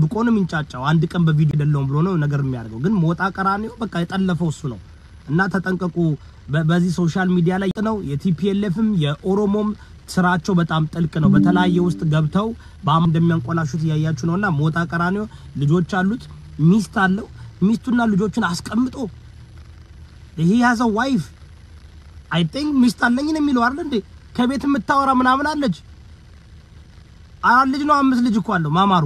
ደብቆ ነው የሚንጫጫው። አንድ ቀን በቪዲዮ አይደለውም ብሎ ነው ነገር የሚያደርገው። ግን ሞጣ ቀራኒዮ በቃ የጠለፈው እሱ ነው እና ተጠንቀቁ። በ- በዚህ ሶሻል ሚዲያ ላይ ነው የቲፒኤልኤፍም የኦሮሞም ስራቸው በጣም ጥልቅ ነው። በተለያየ ውስጥ ገብተው በአም እንደሚያንቆላሹት እያያችሁ ነውና ሞጣ ቀራኒዮ ልጆች አሉት፣ ሚስት አለው። ሚስቱና ልጆቹን አስቀምጦ ይሄ ያዘው ዋይፍ አይ ቲንክ ሚስት አለኝ ነው የሚለው አይደል እንዴ? ከቤት የምታወራ ምናምን አለች። አራት ልጅ ነው አምስት ልጅ እኮ አለው ማማሩ።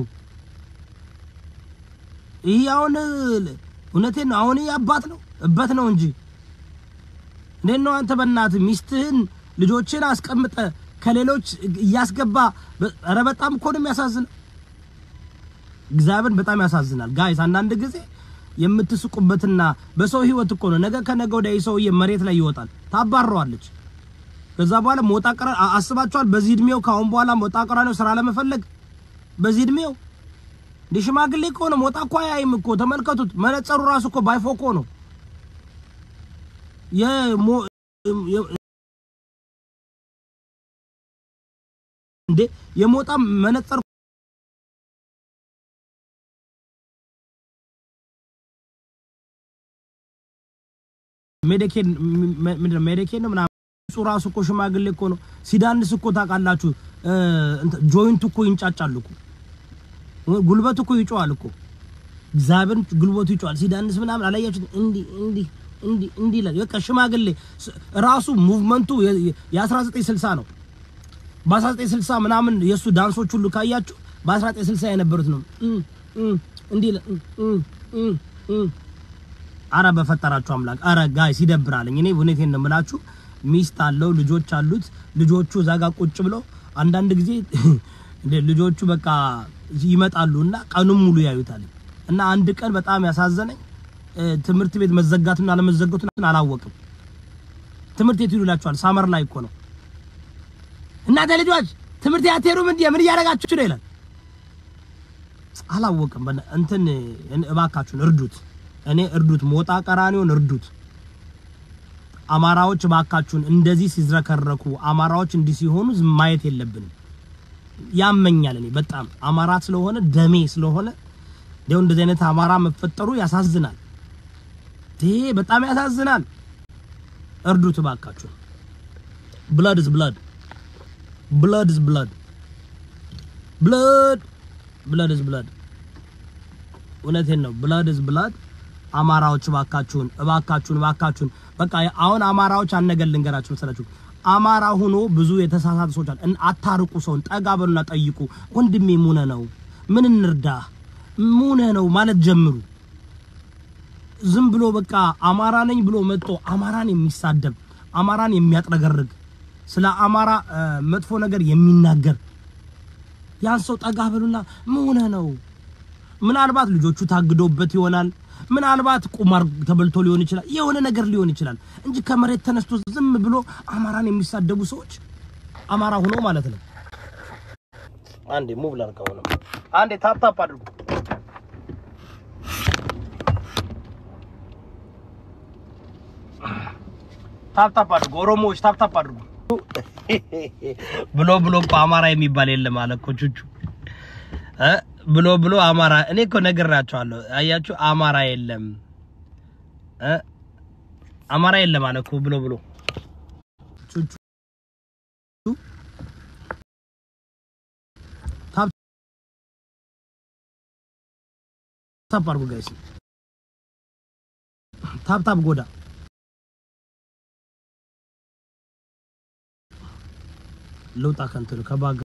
ይሄ አሁን እውነቴን ነው። አሁን ይሄ አባት ነው እበት ነው እንጂ እንዴት ነው አንተ በእናትህ ሚስትህን ልጆችን አስቀምጠ ከሌሎች እያስገባ በ- ኧረ በጣም እኮ ነው የሚያሳዝነው። እግዚአብሔር በጣም ያሳዝናል። ጋይስ አንዳንድ ጊዜ የምትስቁበትና በሰው ህይወት እኮ ነው። ነገ ከነገ ወዲያ ይህ ሰውዬ መሬት ላይ ይወጣል፣ ታባረዋለች። ከዛ በኋላ ሞጣ ቀራ አ- አስባችኋል? በዚህ እድሜው ከአሁን በኋላ ሞጣ ቀራኒዮ ስራ ለመፈለግ በዚህ እድሜው እንደ ሽማግሌ እኮ ነው። ሞጣ እኮ አያይም እኮ ተመልከቱት። መነጸሩ ራሱ እኮ ባይፎኮ ነው የሞ የ- እንዴ የሞጣ መነጸር ሜዲኬን ምንድን ነው ሜዲኬን ነው ምናምን እሱ ራሱ እኮ ሽማግሌ እኮ ነው። ሲዳንስ እኮ ታውቃላችሁ፣ እ፣ እንትን ጆይንቱ እኮ ይንጫጫል እኮ ጉልበቱ እኮ ይጮዋል እኮ እግዚአብሔር ጉልበቱ ይጮዋል። ሲዳንስ ምናምን አላያችሁት? እንዲህ እንዲህ እንዲህ እንዲህ ይላል። በቃ ሽማግሌ ስ- ራሱ ሙቭመንቱ የ- የ- የ1960 ነው። በ1960 ምናምን የእሱ ዳንሶች ሁሉ ካያችሁ በ1960 የነበሩት ነው። እም፣ እም፣ እንዲህ ይላል። እም፣ እም፣ እም፣ እም አረ በፈጠራችሁ አምላክ፣ አረ ጋይስ ይደብራልኝ። እኔ እውነቴን ነው የምላችሁ። ሚስት አለው ልጆች አሉት። ልጆቹ እዛ ጋር ቁጭ ብለው አንዳንድ ጊዜ እንደ ልጆቹ በቃ ይመጣሉ እና ቀኑን ሙሉ ያዩታል። እና አንድ ቀን በጣም ያሳዘነኝ እ፣ ትምህርት ቤት መዘጋቱን አለመዘጋቱን አላወቅም። ትምህርት ቤት ይሉላችኋል። ሳመር ላይ እኮ ነው። እናንተ ልጆች ትምህርት ቤት አትሄዱም እንዴ? ምን እያደረጋችሁ ነው ይላል። አላወቅም። በነ- እንትን እባካችሁን እርዱት። እኔ እርዱት፣ ሞጣ ቀራኒዮን እርዱት። አማራዎች እባካችሁን እንደዚህ ሲዝረከረኩ አማራዎች እንዲህ ሲሆኑ ዝም ማየት የለብንም። ያመኛል። እኔ በጣም አማራ ስለሆነ ደሜ ስለሆነ እንደው እንደዚህ አይነት አማራ መፈጠሩ ያሳዝናል። ይሄ በጣም ያሳዝናል። እርዱት እባካችሁን። ብላድ ኢዝ ብላድ ብላድ ኢዝ ብላድ ብላድ ብላድ ኢዝ ብላድ እውነቴን ነው። ብላድ ኢዝ ብላድ። አማራዎች እባካችሁን እባካችሁን እባካችሁን በቃ አሁን አማራዎች አነገር ልንገራችሁ መሰላችሁ። አማራ ሆኖ ብዙ የተሳሳተ ሰዎች አሉ። እን- አታርቁ፣ ሰውን ጠጋ በሉና ጠይቁ። ወንድሜ ሙነ ነው ምን እንርዳ ሙነ ነው ማለት ጀምሩ። ዝም ብሎ በቃ አማራ ነኝ ብሎ መጥቶ አማራን የሚሳደብ አማራን የሚያጥረገርግ ስለ አማራ እ፣ መጥፎ ነገር የሚናገር ያን ሰው ጠጋ በሉና ምን ነው ምናልባት ልጆቹ ታግዶበት ይሆናል። ምናልባት ቁማር ተበልቶ ሊሆን ይችላል። የሆነ ነገር ሊሆን ይችላል እንጂ ከመሬት ተነስቶ ዝም ብሎ አማራን የሚሳደቡ ሰዎች አማራ ሆኖ ማለት ነው። አንዴ ሙቭ ላድርገው ነው። አንዴ ታፕ ታፕ አድርጉ። ታፕ ታፕ አድርጉ። ኦሮሞዎች ታፕ ታፕ አድርጉ። ብሎ ብሎ እኮ አማራ የሚባል የለም አለ እኮ ቹቹ እ ብሎ ብሎ አማራ እኔ እኮ ነግራቸዋለሁ። አያችሁ አማራ የለም እ አማራ የለም አለ እኮ ብሎ ብሎ ቹቹ ታፕ ታፕ አድርጉ ጋይስ ታፕ ታፕ ጎዳ ልውጣ ከእንትኑ ከባግ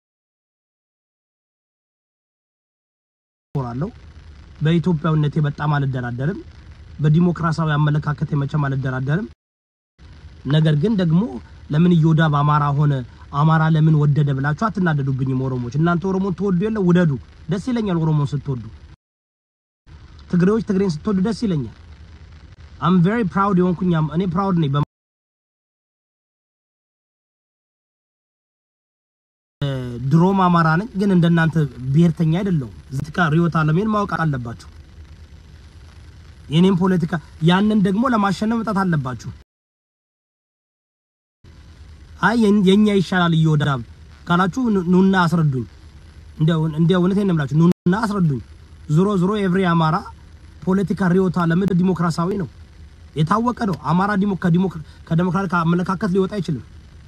እኮራለሁ። በኢትዮጵያዊነቴ በጣም አልደራደርም። በዲሞክራሲያዊ አመለካከቴ መቼም አልደራደርም። ነገር ግን ደግሞ ለምን እዮዳብ አማራ ሆነ አማራ ለምን ወደደ ብላችሁ አትናደዱብኝም። ኦሮሞች እናንተ ኦሮሞን ትወዱ የለ ውደዱ። ደስ ይለኛል ኦሮሞን ስትወዱ። ትግሬዎች ትግሬን ስትወዱ ደስ ይለኛል። አም ቬሪ ፕራውድ የሆንኩኝ አም- እኔ ፕራውድ ነኝ። በ- ድሮም አማራ ነኝ፣ ግን እንደናንተ ብሔርተኛ አይደለሁም። እዚህ ጋር ሪዮት አለሜን ማወቅ አለባችሁ። የኔም ፖለቲካ ያንን ደግሞ ለማሸነፍ መጣት አለባችሁ። አይ የን- የኛ ይሻላል እየወዳብ ካላችሁ ኑ- ኑና አስረዱኝ። እንደው እንደው እውነቴን ነው የምላችሁ ኑና አስረዱኝ። ዞሮ ዞሮ ኤቭሪ አማራ ፖለቲካ ሪዮታ ለምድ ዲሞክራሲያዊ ነው የታወቀ ነው። አማራ ከዲሞክራቲክ አመለካከት ሊወጣ አይችልም።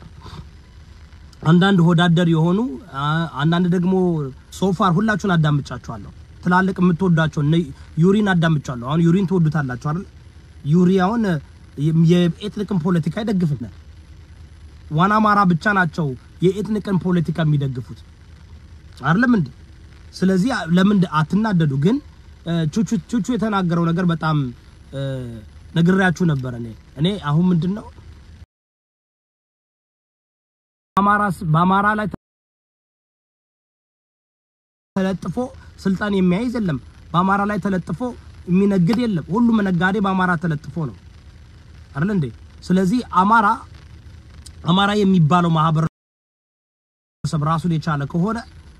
አንዳንድ ሆዳደር የሆኑ አንዳንድ ደግሞ ሶፋር ሁላችሁን አዳምጫችኋለሁ። ትላልቅ የምትወዷቸው ዩሪን አዳምጫለሁ። አሁን ዩሪን ትወዱታላችሁ አይደል? ዩሪ አሁን የኤትኒክን ፖለቲካ ይደግፍናል። ዋና አማራ ብቻ ናቸው የኤትኒክን ፖለቲካ የሚደግፉት አይደለም እንዴ? ስለዚህ ለምን አትናደዱ? ግን ቹቹ ቹቹ የተናገረው ነገር በጣም ነግሬያችሁ ነበር። እኔ እኔ አሁን ምንድነው አማራ በአማራ ላይ ተለጥፎ ስልጣን የሚያይዝ የለም። በአማራ ላይ ተለጥፎ የሚነግድ የለም። ሁሉም ነጋዴ በአማራ ተለጥፎ ነው አይደል እንዴ? ስለዚህ አማራ አማራ የሚባለው ማህበረሰብ ራሱን የቻለ ከሆነ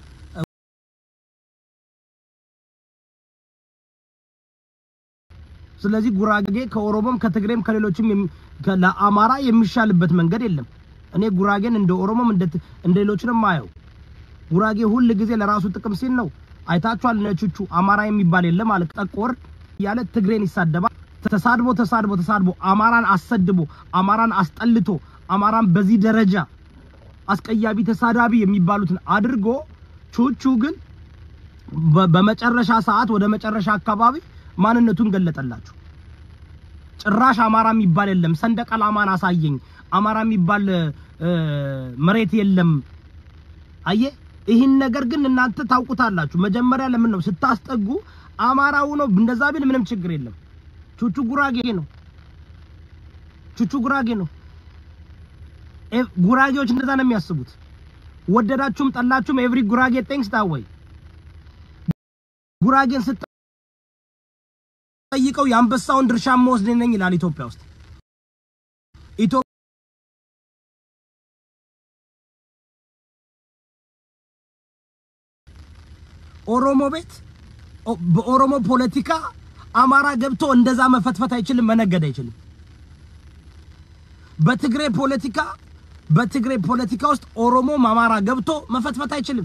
ስለዚህ ጉራጌ ከኦሮሞም ከትግሬም ከሌሎችም ለአማራ የሚሻልበት መንገድ የለም። እኔ ጉራጌን እንደ ኦሮሞም እንደ እንደ ሌሎችንም ማየው ጉራጌ ሁል ጊዜ ለራሱ ጥቅም ሲል ነው። አይታችኋል። ነቹቹ አማራ የሚባል የለም ማለት ጠቆር እያለ ትግሬን ይሳደባል። ተሳድቦ ተሳድቦ ተሳድቦ አማራን አሰድቦ አማራን አስጠልቶ አማራን በዚህ ደረጃ አስቀያቢ ተሳዳቢ የሚባሉትን አድርጎ ቹቹ ግን በመጨረሻ ሰዓት ወደ መጨረሻ አካባቢ ማንነቱን ገለጠላችሁ። ጭራሽ አማራ የሚባል የለም፣ ሰንደቅ ዓላማን አሳየኝ፣ አማራ የሚባል መሬት የለም። አየ ይህን ነገር ግን እናንተ ታውቁታላችሁ። መጀመሪያ ለምን ነው ስታስጠጉ አማራው ነው እንደዛ ቢል ምንም ችግር የለም። ቹቹ ጉራጌ ነው። ቹቹ ጉራጌ ነው። ጉራጌዎች እንደዛ ነው የሚያስቡት። ወደዳችሁም ጠላችሁም ኤቭሪ ጉራጌ ቴንክስ ዳወይ ጉራጌን ስጠይቀው የአንበሳውን ድርሻ መወስድ ነኝ ይላል። ኢትዮጵያ ውስጥ ኦሮሞ ቤት በኦሮሞ ፖለቲካ አማራ ገብቶ እንደዛ መፈትፈት አይችልም፣ መነገድ አይችልም። በትግሬ ፖለቲካ በትግሬ ፖለቲካ ውስጥ ኦሮሞም አማራ ገብቶ መፈትፈት አይችልም።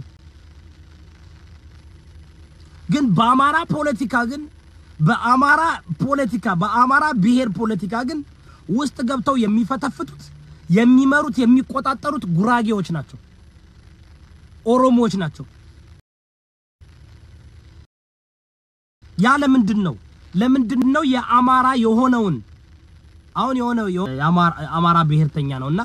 ግን በአማራ ፖለቲካ ግን በአማራ ፖለቲካ በአማራ ብሔር ፖለቲካ ግን ውስጥ ገብተው የሚፈተፍቱት የሚመሩት የሚቆጣጠሩት ጉራጌዎች ናቸው፣ ኦሮሞዎች ናቸው። ያ ለምንድን ነው? ለምንድን ነው የአማራ የሆነውን አሁን የሆነው የአማራ ብሔርተኛ ነውና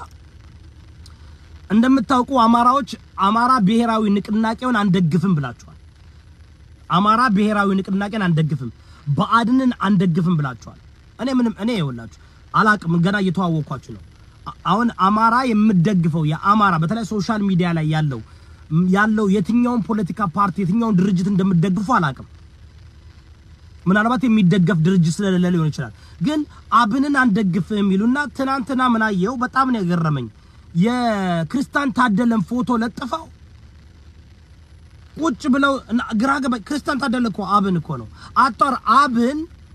እንደምታውቁ አማራዎች አማራ ብሔራዊ ንቅናቄውን አንደግፍም ብላችኋል። አማራ ብሔራዊ ንቅናቄን አንደግፍም፣ ብአዴንን አንደግፍም ብላችኋል። እኔ ምንም እኔ ይኸውላችሁ አላቅም፣ ገና እየተዋወቅኳችሁ ነው። አሁን አማራ የምደግፈው የአማራ በተለይ ሶሻል ሚዲያ ላይ ያለው ያለው የትኛውን ፖለቲካ ፓርቲ የትኛውን ድርጅት እንደምደግፉ አላቅም። ምናልባት የሚደገፍ ድርጅት ስለሌለ ሊሆን ይችላል። ግን አብንን አንደግፍም ይሉና ትናንትና ምን አየው? በጣም ነው የገረመኝ። የክርስቲያን ታደለን ፎቶ ለጥፈው ቁጭ ብለው ግራ ገባ። ክርስቲያን ታደለ እኮ አብን እኮ ነው አጣር አብን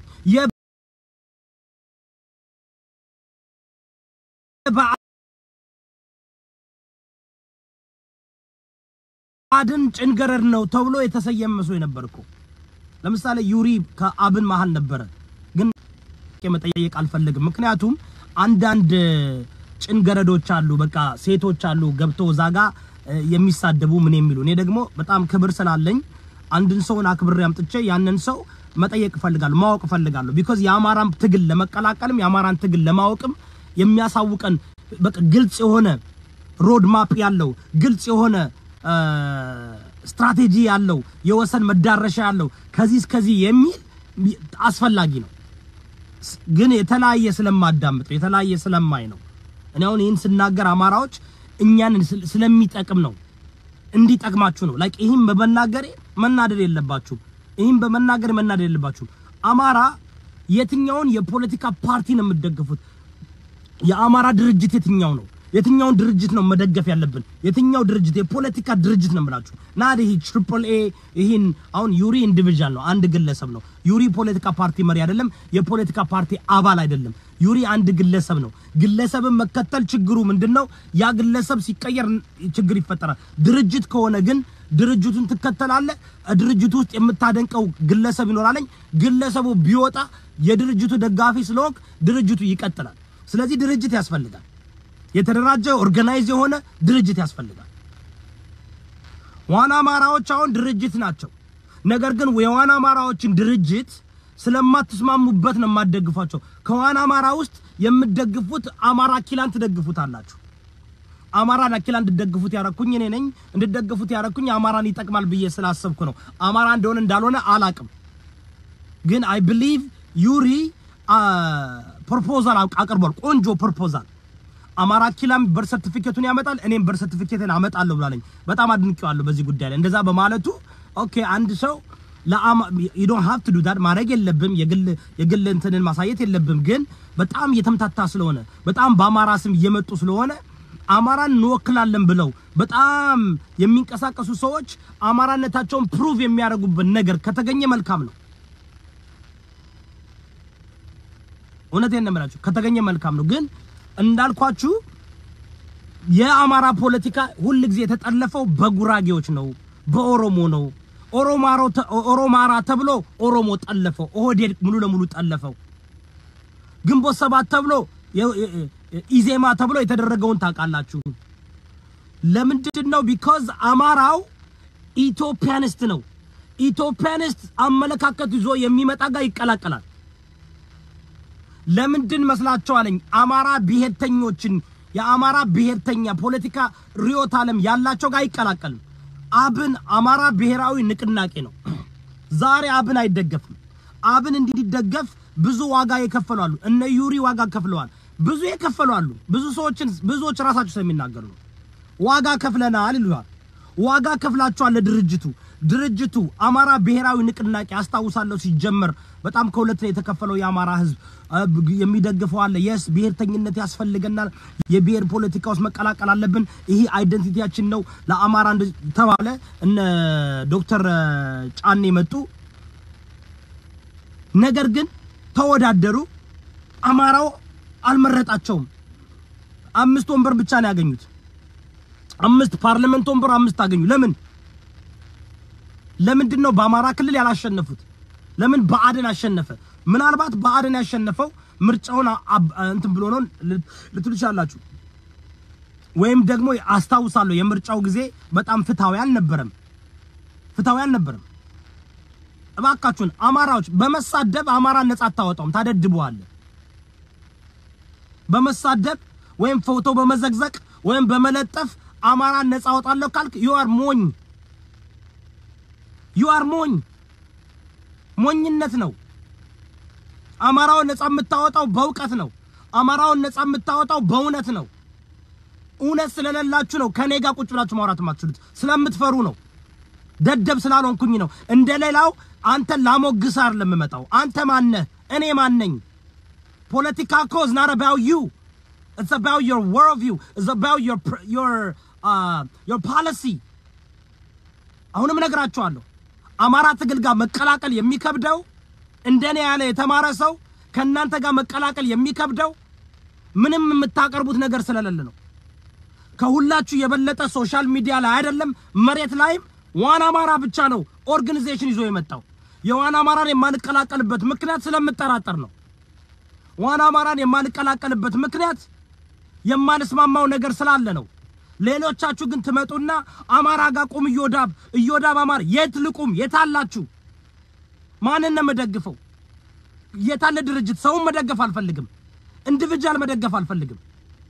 የብአዴን ጭንገረድ ነው ተብሎ የተሰየመ መስሎ ነበር እኮ። ለምሳሌ ዩሪ ከአብን መሀል ነበረ፣ ግን መጠየቅ አልፈልግም። ምክንያቱም አንዳንድ ጭንገረዶች አሉ፣ በቃ ሴቶች አሉ ገብተው እዛ ጋ የሚሳደቡ ምን የሚሉ እኔ ደግሞ በጣም ክብር ስላለኝ አንድን ሰውን አክብሬ አምጥቼ ያንን ሰው መጠየቅ እፈልጋለሁ፣ ማወቅ እፈልጋለሁ። ቢኮዝ የአማራን ትግል ለመቀላቀልም የአማራን ትግል ለማወቅም የሚያሳውቀን በቃ ግልጽ የሆነ ሮድ ማፕ ያለው ግልጽ የሆነ ስትራቴጂ ያለው የወሰን መዳረሻ ያለው ከዚህ እስከዚህ የሚል አስፈላጊ ነው። ግን የተለያየ ስለማዳምጥ የተለያየ ስለማይ ነው። እኔ አሁን ይህን ስናገር አማራዎች እኛን ስለሚጠቅም ነው፣ እንዲጠቅማችሁ ነው። ላይክ ይህን በመናገሬ መናደድ የለባችሁም። ይህን በመናገር መናደድ የለባችሁም። አማራ የትኛውን የፖለቲካ ፓርቲ ነው የምትደግፉት? የአማራ ድርጅት የትኛው ነው? የትኛውን ድርጅት ነው መደገፍ ያለብን? የትኛው ድርጅት የፖለቲካ ድርጅት ነው የምላችሁ? ና ይሄ ትሪፕል ኤ ይሄን አሁን ዩሪ ኢንዲቪጁዋል ነው፣ አንድ ግለሰብ ነው። ዩሪ ፖለቲካ ፓርቲ መሪ አይደለም፣ የፖለቲካ ፓርቲ አባል አይደለም። ዩሪ አንድ ግለሰብ ነው። ግለሰብን መከተል ችግሩ ምንድነው? ያ ግለሰብ ሲቀየር ችግር ይፈጠራል። ድርጅት ከሆነ ግን ድርጅቱን ትከተላለህ። ድርጅቱ ውስጥ የምታደንቀው ግለሰብ ይኖራለኝ። ግለሰቡ ቢወጣ የድርጅቱ ደጋፊ ስለሆንክ ድርጅቱ ይቀጥላል። ስለዚህ ድርጅት ያስፈልጋል። የተደራጀ ኦርጋናይዝ የሆነ ድርጅት ያስፈልጋል። ዋና አማራዎች አሁን ድርጅት ናቸው። ነገር ግን የዋና አማራዎችን ድርጅት ስለማትስማሙበት ነው የማትደግፏቸው። ከዋና አማራ ውስጥ የምትደግፉት አማራ ኪላን ትደግፉታላችሁ። አማራን አኪላ እንድደግፉት ያረኩኝ እኔ ነኝ። እንድደግፉት ያረኩኝ አማራን ይጠቅማል ብዬ ስላሰብኩ ነው። አማራ እንደሆነ እንዳልሆነ አላቅም። ግን አይ ብሊቭ ዩሪ ፕሮፖዛል አቅርቧል። ቆንጆ ፕሮፖዛል አማራ ኪላም በር ሰርቲፊኬቱን ያመጣል፣ እኔም በር ሰርቲፊኬትን አመጣለሁ ብላለኝ። በጣም አድንቄዋለሁ በዚህ ጉዳይ ላይ እንደዛ በማለቱ ኦኬ አንድ ሰው ለአማ ዩ ዶንት ሃቭ ቱ ዱ ዳት ማድረግ የለብም የግል የግል እንትንን ማሳየት የለብም። ግን በጣም እየተምታታ ስለሆነ በጣም በአማራ ስም እየመጡ ስለሆነ አማራን እንወክላለን ብለው በጣም የሚንቀሳቀሱ ሰዎች አማራነታቸውን ፕሩቭ የሚያደርጉበት ነገር ከተገኘ መልካም ነው። እውነቴን ነው የምላችሁ፣ ከተገኘ መልካም ነው። ግን እንዳልኳችሁ የአማራ ፖለቲካ ሁል ጊዜ የተጠለፈው በጉራጌዎች ነው፣ በኦሮሞ ነው። ኦሮማሮ ኦሮማራ ተብሎ ኦሮሞ ጠለፈው፣ ኦህዴድ ሙሉ ለሙሉ ጠለፈው። ግንቦት ሰባት ተብሎ ኢዜማ ተብሎ የተደረገውን ታውቃላችሁ። ለምንድን ነው? ቢኮዝ አማራው ኢትዮፒያኒስት ነው። ኢትዮፒያኒስት አመለካከት ይዞ የሚመጣ ጋር ይቀላቀላል። ለምንድን መስላችኋለኝ? አማራ ብሔርተኞችን የአማራ ብሔርተኛ ፖለቲካ ርዕዮተ ዓለም ያላቸው ጋር አይቀላቀልም። አብን አማራ ብሔራዊ ንቅናቄ ነው። ዛሬ አብን አይደገፍም። አብን እንዲደገፍ ብዙ ዋጋ የከፈሉ አሉ። እነ ዩሪ ዋጋ ከፍለዋል። ብዙ የከፈሉ አሉ። ብዙ ሰዎችን ብዙዎች ራሳቸው ስለሚናገሩ ነው። ዋጋ ከፍለናል ይሉሃል። ዋጋ ከፍላችኋል ለድርጅቱ ድርጅቱ አማራ ብሔራዊ ንቅናቄ አስታውሳለሁ። ሲጀመር በጣም ከሁለት ነው የተከፈለው የአማራ ሕዝብ የሚደግፈው አለ። የስ ብሔርተኝነት ያስፈልገናል፣ የብሔር ፖለቲካ ውስጥ መቀላቀል አለብን፣ ይሄ አይደንቲቲያችን ነው ለአማራ ተባለ። እነ ዶክተር ጫኔ መጡ። ነገር ግን ተወዳደሩ። አማራው አልመረጣቸውም። አምስት ወንበር ብቻ ነው ያገኙት። አምስት ፓርላመንት ወንበር አምስት አገኙ። ለምን ለምንድን ነው በአማራ ክልል ያላሸነፉት? ለምን ብአዴን አሸነፈ? ምናልባት ብአዴን ያሸነፈው ምርጫውን እንትን ብሎ ነው ልትሉ ትችላላችሁ። ወይም ደግሞ አስታውሳለሁ የምርጫው ጊዜ በጣም ፍትሃዊ አልነበረም፣ ፍትሃዊ አልነበረም። እባካችሁን አማራዎች በመሳደብ አማራን ነጻ አታወጣውም፣ ታደድበዋለህ። በመሳደብ ወይም ፎቶ በመዘግዘቅ ወይም በመለጠፍ አማራን ነጻ አወጣለሁ ካልክ ዩ አር ሞኝ ዩ አር ሞኝ። ሞኝነት ነው። አማራውን ነጻ የምታወጣው በእውቀት ነው። አማራውን ነጻ የምታወጣው በእውነት ነው። እውነት ስለሌላችሁ ነው ከኔ ጋር ቁጭ ብላችሁ ማውራት የማትችሉት። ስለምትፈሩ ነው። ደደብ ስላልሆንኩኝ ነው። እንደ ሌላው አንተን ላሞግስ አይደለም የምመጣው። አንተ ማነህ? እኔ ማነኝ? ፖለቲካ እኮ is not about you. It's about your worldview. It's about your your uh, your policy. አሁንም እነግራችኋለሁ አማራ ትግል ጋር መቀላቀል የሚከብደው እንደኔ ያለ የተማረ ሰው ከእናንተ ጋር መቀላቀል የሚከብደው ምንም የምታቀርቡት ነገር ስለሌለ ነው። ከሁላችሁ የበለጠ ሶሻል ሚዲያ ላይ አይደለም መሬት ላይም ዋና አማራ ብቻ ነው ኦርጋናይዜሽን ይዞ የመጣው። የዋና አማራን የማንቀላቀልበት ምክንያት ስለምጠራጠር ነው። ዋና አማራን የማንቀላቀልበት ምክንያት የማንስማማው ነገር ስላለ ነው። ሌሎቻችሁ ግን ትመጡና አማራ ጋር ቁም እዮዳብ እዮዳብ አማራ የት ልቁም? የታላችሁ? ማንን ነው የምደግፈው? የታለ ድርጅት? ሰውን መደገፍ አልፈልግም። ኢንዲቪጁዋል መደገፍ አልፈልግም።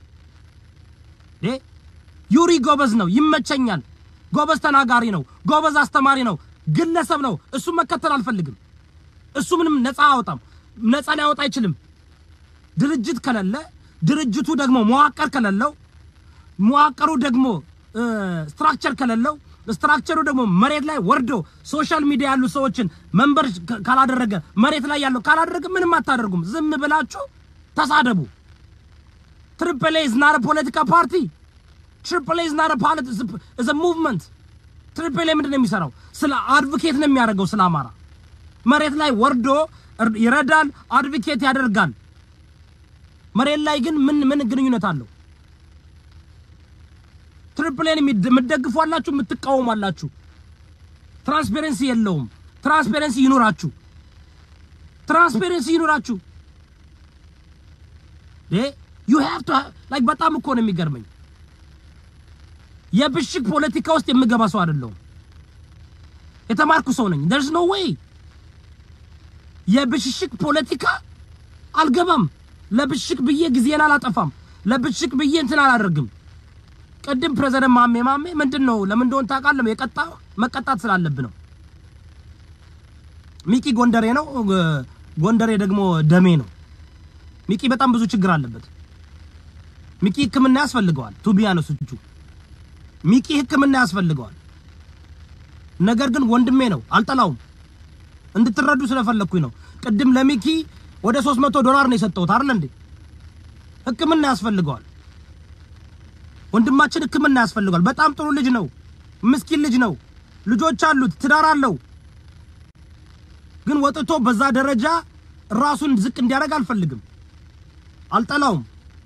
ዴ ዩሪ ጎበዝ ነው፣ ይመቸኛል። ጎበዝ ተናጋሪ ነው፣ ጎበዝ አስተማሪ ነው፣ ግለሰብ ነው። እሱን መከተል አልፈልግም። እሱ ምንም ነፃ አያወጣም፣ ነፃ ሊያወጣ አይችልም። ድርጅት ከሌለ ድርጅቱ ደግሞ መዋቅር ከሌለው መዋቅሩ ደግሞ ስትራክቸር ከሌለው ስትራክቸሩ ደግሞ መሬት ላይ ወርዶ ሶሻል ሚዲያ ያሉ ሰዎችን መንበር ካላደረገ መሬት ላይ ያለው ካላደረገ ምንም አታደርጉም። ዝም ብላችሁ ተሳደቡ። ትሪፕል ኤ ኢዝ ናት አ ፖለቲካ ፓርቲ። ትሪፕል ኤ ኢዝ ናት አ ፖለቲ ኢዝ አ ሙቭመንት። ትሪፕል ኤ ምንድን ነው የሚሰራው? ስለ አድቮኬት ነው የሚያደርገው ስለ አማራ መሬት ላይ ወርዶ ይረዳል፣ አድቮኬት ያደርጋል። መሬት ላይ ግን ምን ምን ግንኙነት አለው? ትሪፕሌን የምትደግፉ አላችሁ፣ የምትቃወሙ አላችሁ። ትራንስፔረንሲ የለውም። ትራንስፔረንሲ ይኑራችሁ፣ ትራንስፔረንሲ ይኑራችሁ። ዩ ሃቭ ቱ ላይክ በጣም እኮ ነው የሚገርመኝ። የብሽቅ ፖለቲካ ውስጥ የምገባ ሰው አይደለሁም። የተማርኩ ሰው ነኝ። there's no way የብሽሽቅ ፖለቲካ አልገባም። ለብሽቅ ብዬ ጊዜን አላጠፋም። ለብሽቅ ብዬ እንትን አላደርግም። ቅድም ፕሬዝዳንት ማሜ ማሜ ምንድን ነው ለምን እንደሆነ ታውቃለህ? የቀጣ መቀጣት ስላለብህ ነው። ሚቂ ጎንደሬ ነው፣ ጎንደሬ ደግሞ ደሜ ነው። ሚቂ በጣም ብዙ ችግር አለበት። ሚቂ ሕክምና ያስፈልገዋል። ቱቢያኖስ እጁ ሚቂ ሕክምና ያስፈልገዋል። ነገር ግን ወንድሜ ነው፣ አልጠላውም። እንድትረዱ ስለፈለኩኝ ነው። ቅድም ለሚኪ ወደ 300 ዶላር ነው የሰጠሁት አይደል እንዴ? ሕክምና ያስፈልገዋል። ወንድማችን ሕክምና ያስፈልገዋል። በጣም ጥሩ ልጅ ነው፣ ምስኪን ልጅ ነው፣ ልጆች አሉት፣ ትዳር አለው። ግን ወጥቶ በዛ ደረጃ ራሱን ዝቅ እንዲያደርግ አልፈልግም። አልጠላውም።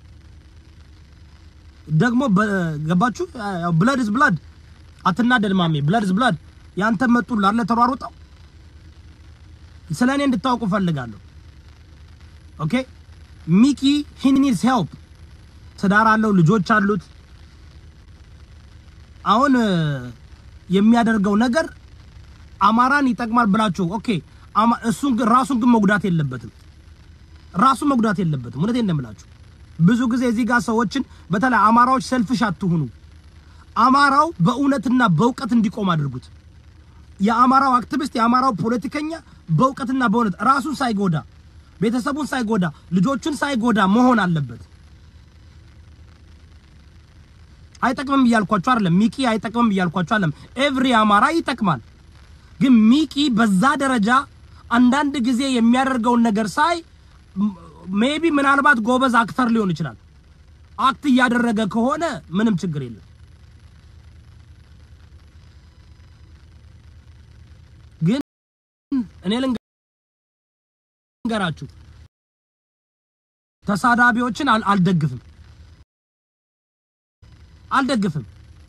ደግሞ ገባችሁ? ያው ብለድ ኢዝ ብለድ። አትናደድ ማሜ፣ ብለድ ኢዝ ብለድ። ያንተ መጡልህ አይደል ተሯሩጠው። ስለ እኔ እንድታውቁ ፈልጋለሁ። ኦኬ ሚኪ ሂ ኒድስ ሄልፕ። ትዳር አለው፣ ልጆች አሉት። አሁን የሚያደርገው ነገር አማራን ይጠቅማል ብላችሁ ኦኬ፣ እሱን ግን ራሱን ግን መጉዳት የለበትም። ራሱን መጉዳት የለበትም። እውነቴን እንደምላችሁ ብዙ ጊዜ እዚህ ጋር ሰዎችን በተለይ አማራዎች ሰልፍሽ አትሁኑ። አማራው በእውነትና በእውቀት እንዲቆም አድርጉት። የአማራው አክቲቪስት የአማራው ፖለቲከኛ በእውቀትና በእውነት ራሱን ሳይጎዳ ቤተሰቡን ሳይጎዳ ልጆቹን ሳይጎዳ መሆን አለበት። አይጠቅምም እያልኳቸው አይደለም። ሚቂ አይጠቅምም እያልኳቸው አይደለም። ኤቭሪ አማራ ይጠቅማል። ግን ሚቂ በዛ ደረጃ አንዳንድ ጊዜ የሚያደርገውን ነገር ሳይ ሜቢ ምናልባት ጎበዝ አክተር ሊሆን ይችላል። አክት እያደረገ ከሆነ ምንም ችግር የለም። ግን እኔ ልንገራችሁ ተሳዳቢዎችን አልደግፍም አልደግፍም።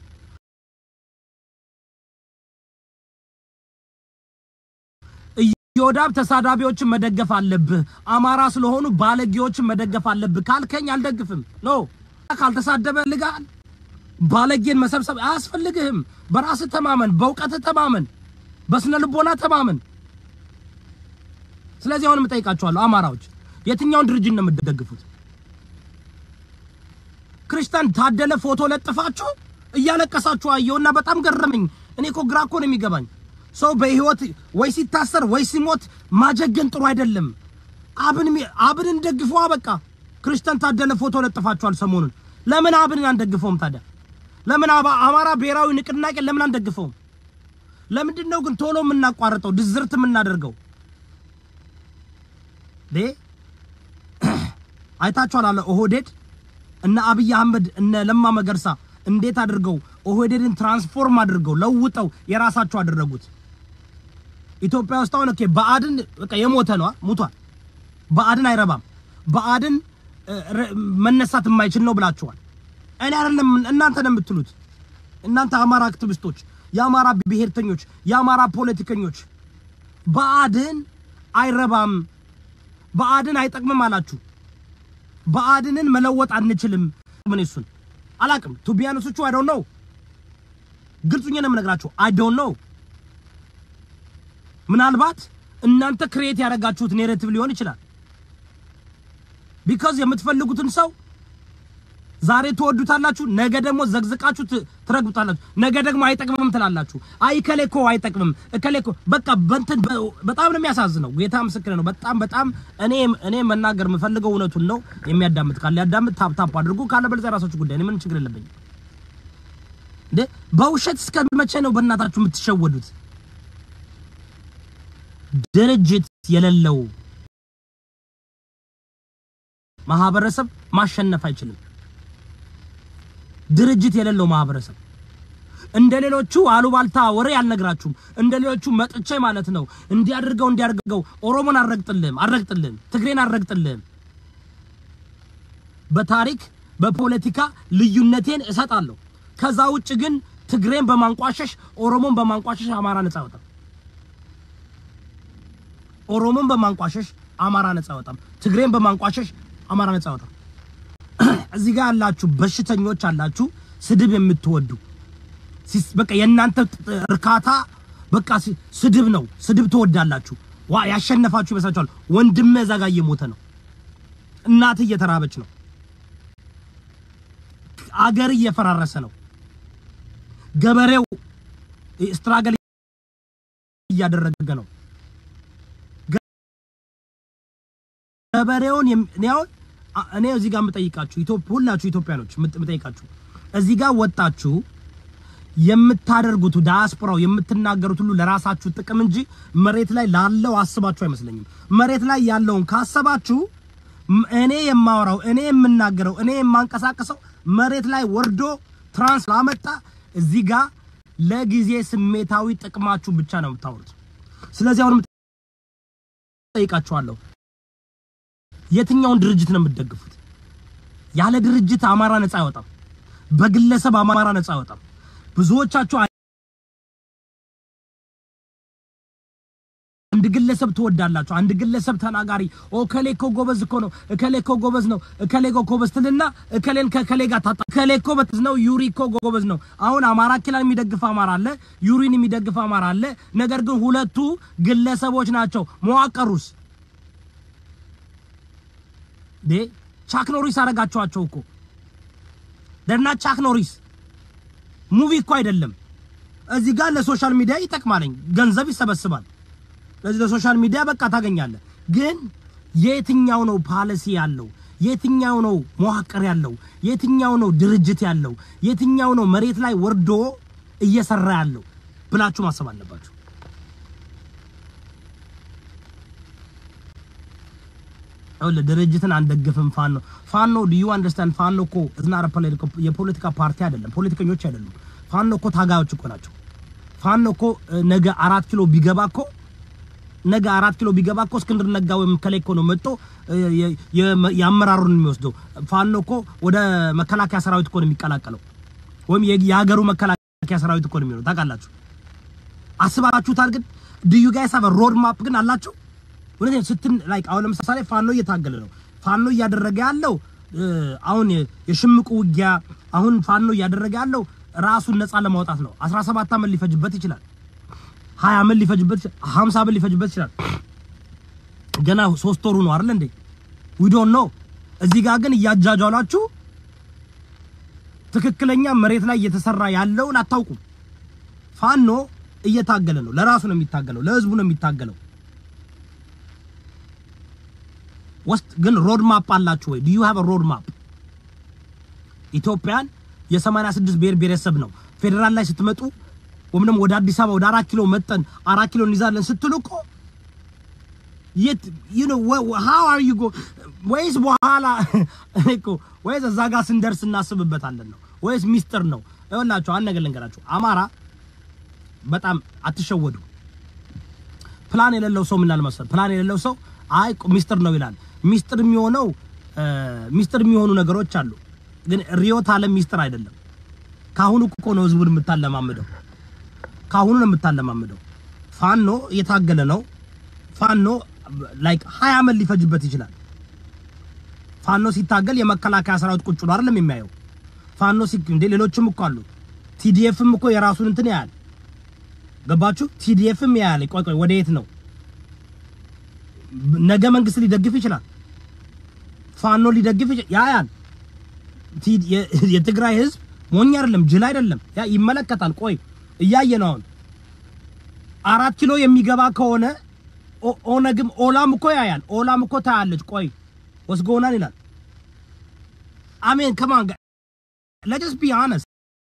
ኢዮዳብ ተሳዳቢዎችን መደገፍ አለብህ፣ አማራ ስለሆኑ ባለጌዎችን መደገፍ አለብህ ካልከኝ አልደግፍም። ኖ ካልተሳደበ ልጋል ባለጌን መሰብሰብ አያስፈልግህም። በራስህ ተማመን፣ በእውቀትህ ተማመን፣ በስነ ልቦና ተማመን። ስለዚህ አሁንም እጠይቃችኋለሁ አማራዎች የትኛውን ድርጅት ነው የምትደግፉት? ክርስቲያን ታደለ ፎቶ ለጥፋችሁ እያለቀሳችሁ አየውና በጣም ገረመኝ። እኔ እኮ ግራ እኮ ነው የሚገባኝ። ሰው በህይወት ወይ ሲታሰር ወይ ሲሞት ማጀገን ጥሩ አይደለም። አብን አብንን ደግፈዋ በቃ። ክርስቲያን ታደለ ፎቶ ለጥፋችኋል ሰሞኑን። ለምን አብንን አንደግፈውም ታዲያ? ለምን አማራ ብሔራዊ ንቅናቄ ለምን አንደግፈውም? ለምንድን ነው ግን ቶሎ የምናቋርጠው ድዝርት የምናደርገው? ዴ አይታችኋል አለ ኦህዴድ እነ አብይ አህመድ እነ ለማ መገርሳ እንዴት አድርገው ኦህዴድን ትራንስፎርም አድርገው ለውጠው የራሳቸው አደረጉት። ኢትዮጵያ ውስጥ አሁን ኦኬ በአድን በቃ የሞተ ነው ሙቷል። በአድን አይረባም፣ በአድን መነሳት የማይችል ነው ብላችኋል። እኔ አይደለም እናንተ ነው የምትሉት። እናንተ አማራ አክቲቪስቶች፣ የአማራ ብሔርተኞች፣ የአማራ ፖለቲከኞች በአድን አይረባም፣ በአድን አይጠቅምም አላችሁ። በአድንን መለወጥ አንችልም። ምን እሱን አላቅም። ቱቢያኖሶቹ አይ ዶንት ኖ ግልጹኛ ነው የምነግራችሁ። አይ ዶንት ኖ ምናልባት እናንተ ክሬት ያደረጋችሁት ኔሬቲቭ ሊሆን ይችላል። ቢካዝ የምትፈልጉትን ሰው ዛሬ ትወዱታላችሁ፣ ነገ ደግሞ ዘግዝቃችሁ ትረግጡታላችሁ፣ ነገ ደግሞ አይጠቅምም ትላላችሁ። አይ እከሌ እኮ አይጠቅምም እከሌ እኮ በቃ በእንትን በጣም ነው የሚያሳዝነው። ጌታ ምስክር ነው። በጣም በጣም እኔ እኔ መናገር የምፈልገው እውነቱን ነው። የሚያዳምጥ ካለ ያዳምጥ፣ ታፕ ታፕ አድርጉ። ካለ በለዚያ የራሳችሁ ጉዳይ። እኔ ምንም ችግር የለብኝም። እንዴ በውሸት እስከ መቼ ነው በእናታችሁ የምትሸወዱት? ድርጅት የሌለው ማህበረሰብ ማሸነፍ አይችልም። ድርጅት የሌለው ማህበረሰብ እንደ ሌሎቹ አሉባልታ ወሬ አልነግራችሁም። እንደ ሌሎቹ መጥቼ ማለት ነው እንዲያድርገው እንዲያድርገው ኦሮሞን አልረግጥልህም አልረግጥልህም ትግሬን አልረግጥልህም። በታሪክ በፖለቲካ ልዩነቴን እሰጣለሁ። ከዛ ውጭ ግን ትግሬን በማንቋሸሽ ኦሮሞን በማንቋሸሽ አማራ ነፃ አይወጣም። ኦሮሞን በማንቋሸሽ አማራ ነፃ አይወጣም። ትግሬን በማንቋሸሽ አማራ ነፃ አይወጣም። እዚህ ጋር ያላችሁ በሽተኞች አላችሁ፣ ስድብ የምትወዱ ሲስ- በቃ የእናንተ ጥ- እርካታ በቃ ሲ- ስድብ ነው። ስድብ ትወዳላችሁ። ዋ ያሸነፋችሁ ይመስላችኋል። ወንድምህ እዛ ጋር እየሞተ ነው። እናት እየተራበች ነው። አገር እየፈራረሰ ነው። ገበሬው ስትራገል እያደረገ ነው። ገበሬውን የም- እኔ አሁን አ- እኔ እዚህ ጋር የምጠይቃችሁ ኢትዮጵያ ሁላችሁ ኢትዮጵያኖች የምት- የምጠይቃችሁ እዚህ ጋር ወጣችሁ የምታደርጉት ዳያስፖራው የምትናገሩት ሁሉ ለራሳችሁ ጥቅም እንጂ መሬት ላይ ላለው አስባችሁ አይመስለኝም። መሬት ላይ ያለውን ካሰባችሁ ም- እኔ የማወራው እኔ የምናገረው እኔ የማንቀሳቀሰው መሬት ላይ ወርዶ ትራንስ ላመጣ እዚህ ጋር ለጊዜ ስሜታዊ ጥቅማችሁ ብቻ ነው የምታወሩት። ስለዚህ አሁን ጠይቃችኋለሁ፣ የትኛውን ድርጅት ነው የምትደግፉት? ያለ ድርጅት አማራ ነፃ አይወጣም። በግለሰብ አማራ ነፃ አይወጣም። ብዙዎቻችሁ አንድ ግለሰብ ትወዳላችሁ። አንድ ግለሰብ ተናጋሪ እከሌ እኮ ጎበዝ እኮ ነው፣ እከሌ እኮ ጎበዝ ነው፣ እከሌ እኮ ጎበዝ ትልና እከሌን ከእከሌ ጋር ታጣ። እከሌ እኮ በትዝ ነው፣ ዩሪ እኮ ጎበዝ ነው። አሁን አማራ ኪላን የሚደግፍ አማራ አለ፣ ዩሪን የሚደግፍ አማራ አለ። ነገር ግን ሁለቱ ግለሰቦች ናቸው። መዋቀሩስ ዴ ቻክ ኖሪስ አረጋችኋቸው እኮ ደና ቻክ ኖሪስ ሙቪ እኮ አይደለም። እዚህ ጋር ለሶሻል ሚዲያ ይጠቅማለኝ ገንዘብ ይሰበስባል። ለዚህ ለሶሻል ሚዲያ በቃ ታገኛለህ። ግን የትኛው ነው ፓሊሲ ያለው? የትኛው ነው መዋቅር ያለው? የትኛው ነው ድርጅት ያለው? የትኛው ነው መሬት ላይ ወርዶ እየሰራ ያለው ብላችሁ ማሰብ አለባችሁ። ይኸውልህ ድርጅትን አንደግፍም። ፋኖ ፋኖ ዱ ዩ አንደርስታንድ? ፋኖ እኮ እዝናረ የፖለቲካ ፓርቲ አይደለም፣ ፖለቲከኞች አይደሉም። ፋኖ እኮ ታጋዮች እኮ ናቸው። ፋኖ እኮ እ፣ ነገ አራት ኪሎ ቢገባ እኮ ነገ አራት ኪሎ ቢገባ እኮ እስክንድር ነጋ ወይም ከላይ እኮ ነው መጥቶ እ፣ የ- የ- የአመራሩን የሚወስደው። ፋኖ እኮ ወደ መከላከያ ሰራዊት እኮ ነው የሚቀላቀለው፣ ወይም የ- የሀገሩ መከላከያ ሰራዊት እኮ ነው የሚሆነው። ታውቃላችሁ? አስባችሁታል? ግን ዱዩ ጋይስ ሀቭ ሮድ ማፕ ግን አላቸው። እውነት ስትን ላይክ አሁን ለምሳሌ ፋኖ እየታገለ ነው። ፋኖ እያደረገ ያለው እ፣ አሁን የ- የሽምቁ ውጊያ አሁን ፋኖ እያደረገ ያለው ራሱን ነፃ ለማውጣት ነው። 17 ዓመት ሊፈጅበት ይችላል። 20 ዓመት ሊፈጅበት ይችላል። 50 ዓመት ሊፈጅበት ይችላል። ገና ሶስት ወሩ ነው አይደል እንዴ? ዊ ዶንት ኖ። እዚህ ጋር ግን እያጃጃላችሁ ትክክለኛ መሬት ላይ እየተሰራ ያለውን አታውቁም። ፋኖ እየታገለ ነው። ለራሱ ነው የሚታገለው፣ ለህዝቡ ነው የሚታገለው። ውስጥ ግን ሮድ ማፕ አላችሁ ወይ? ዱ ዩ ሃቭ ሮድ ማፕ? ኢትዮጵያን የ86 ብሔር ብሔረሰብ ነው። ፌዴራል ላይ ስትመጡ ወይም ደግሞ ወደ አዲስ አበባ ወደ አራት ኪሎ መጠን አራት ኪሎ እንይዛለን ስትሉ እኮ የት you know wh- wh- how are you go ወይስ በኋላ እኮ ወይስ እዛ ጋር ስንደርስ እናስብበታለን ነው ወይስ ሚስጥር ነው? ይኸውላችሁ አንድ ነገር ልንገራችሁ። አማራ በጣም አትሸወዱ። ፕላን የሌለው ሰው ምን ይላል መሰለህ? ፕላን የሌለው ሰው አይ ሚስጥር ነው ይላል። ሚስጥር የሚሆነው እ፣ ሚስጥር የሚሆኑ ነገሮች አሉ፣ ግን ሪዮት ዓለም ሚስጥር አይደለም። ካሁኑ እኮ ነው ህዝቡን የምታለማምደው፣ ካሁኑ ነው የምታለማምደው። ፋኖ እየታገለ ነው። ፋኖ ላይክ ሀያ ዓመት ሊፈጅበት ይችላል። ፋኖ ሲታገል የመከላከያ ሰራዊት ቁጭ ብሎ አይደለም የሚያየው። ፋኖ ሲ እንደ ሌሎችም እኮ አሉ። ቲዲኤፍም እኮ የራሱን እንትን ያያል። ገባችሁ? ቲዲኤፍም ያያል። ቆይ ቆይ ወደ የት ነው ነገ መንግስት ሊደግፍ ይችላል። ፋኖ ሊደግፍ ይችላል። ያያል። ቲ- የ- የትግራይ ህዝብ ሞኝ አይደለም፣ ጅል አይደለም። ያ ይመለከታል። ቆይ እያየ ነው አሁን አራት ኪሎ የሚገባ ከሆነ ኦ- ኦነግም ኦላም እኮ ያያል። ኦላም እኮ ታያለች። ቆይ ወስጎናል ይላል። አሜን ከማን ጋር let's be honest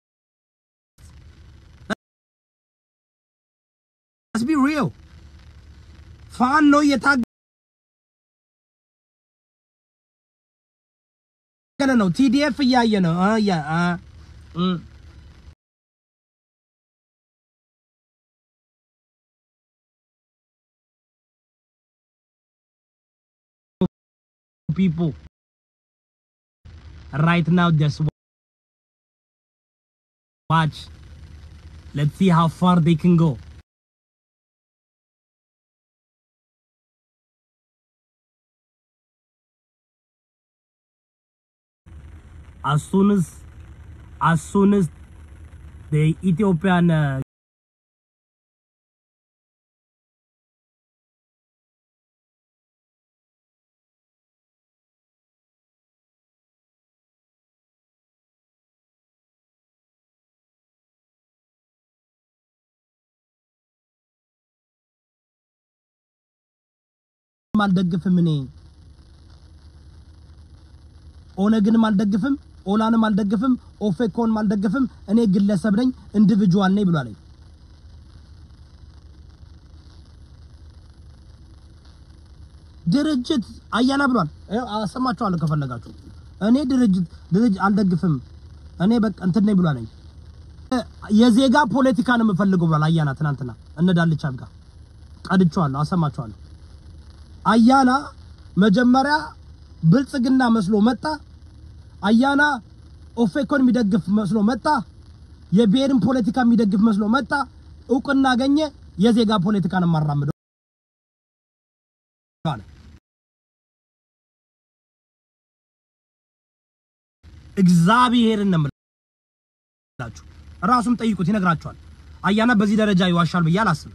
let's be real ፋኖ እየታገለ ነው። ቲዲኤፍ እያየ ነው አ ያ አ እም people right now just watch let's see how far they can go as soon as as soon as the Ethiopian uh, አልደግፍም እኔ ኦነግንም አልደግፍም ኦላንም አልደግፍም ኦፌኮንም አልደግፍም እኔ ግለሰብ ነኝ ኢንዲቪጁዋል ነኝ ብሏል ድርጅት አያና ብሏል ይኸው አሰማችኋለሁ ከፈለጋችሁ እኔ ድርጅት ድርጅት አልደግፍም እኔ በቃ እንትን ነኝ ብሏል የዜጋ ፖለቲካ ነው የምፈልገው ብሏል አያና ትናንትና እነ ዳልቻ ጋር ቀድቼዋለሁ አሰማችኋለሁ አያና መጀመሪያ ብልጽግና መስሎ መጣ። አያና ኦፌኮን የሚደግፍ መስሎ መጣ። የብሔርን ፖለቲካ የሚደግፍ መስሎ መጣ። እውቅና አገኘ። የዜጋ ፖለቲካን የማራምደው አለ። እግዚአብሔርን ነው የምላችሁ። ራሱም ጠይቁት ይነግራችኋል። አያና በዚህ ደረጃ ይዋሻል ብዬ አላስብም።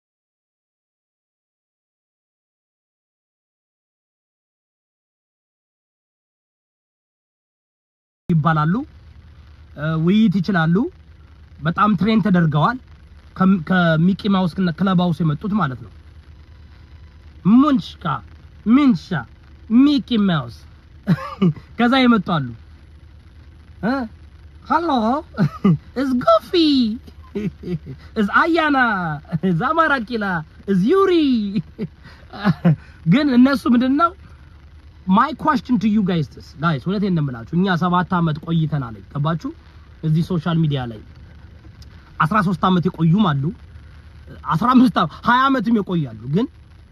ይባላሉ ውይይት ይችላሉ። በጣም ትሬን ተደርገዋል። ከሚቂ ማውስ እና ክለብ ሃውስ የመጡት ማለት ነው። ሙንሽካ ሚንሻ ሚቂ ማውስ ከዛ የመጡ አሉ። ሃሎ እዝ ጎፊ እዝ አያና እዝ አማራ ኪላ እዝ ዩሪ ግን እነሱ ምንድነው ማይ ኳስችን ቱ ዩ ጋይስ ጋይስ እውነቴን እንደምላችሁ እኛ ሰባት አመት ቆይተናል። ገባችሁ? እዚህ ሶሻል ሚዲያ ላይ 13 አመት የቆዩም አሉ፣ 15 20 አመትም የቆያሉ። ግን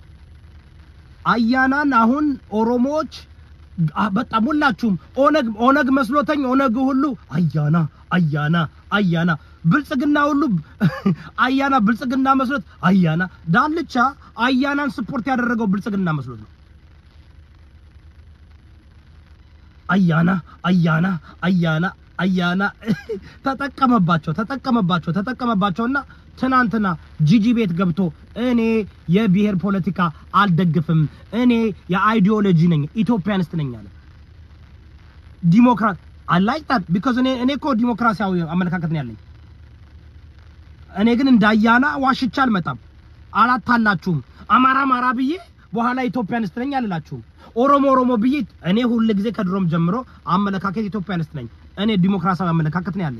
አያናን አሁን ኦሮሞዎች በጣም ሁላችሁም ኦነግ ኦነግ መስሎተኝ ኦነግ ሁሉ አያና አያና አያና ብልጽግና ሁሉ አያና ብልጽግና መስሎት አያና ዳልቻ አያናን ስፖርት ያደረገው ብልጽግና መስሎት ነው። አያና አያና አያና አያና ተጠቀመባቸው ተጠቀመባቸው ተጠቀመባቸውና ትናንትና ጂጂ ቤት ገብቶ እኔ የብሔር ፖለቲካ አልደግፍም፣ እኔ የአይዲዮሎጂ ነኝ ኢትዮጵያንስት ነኝ አለ። ዲሞክራት አላይጣት ቢኮዝ እኔ እኔ እኮ ዲሞክራሲያዊ አመለካከት ነው ያለኝ። እኔ ግን እንዳያና ዋሽቻ አልመጣም። አላታላችሁም። አማራ አማራ ብዬ በኋላ ኢትዮጵያንስት ነኝ አልላችሁም። ኦሮሞ ኦሮሞ ብዬ እኔ ሁል ጊዜ ከድሮም ጀምሮ አመለካከት ኢትዮጵያንስት ነኝ። እኔ ዲሞክራሲያዊ አመለካከት ነው ያለኝ።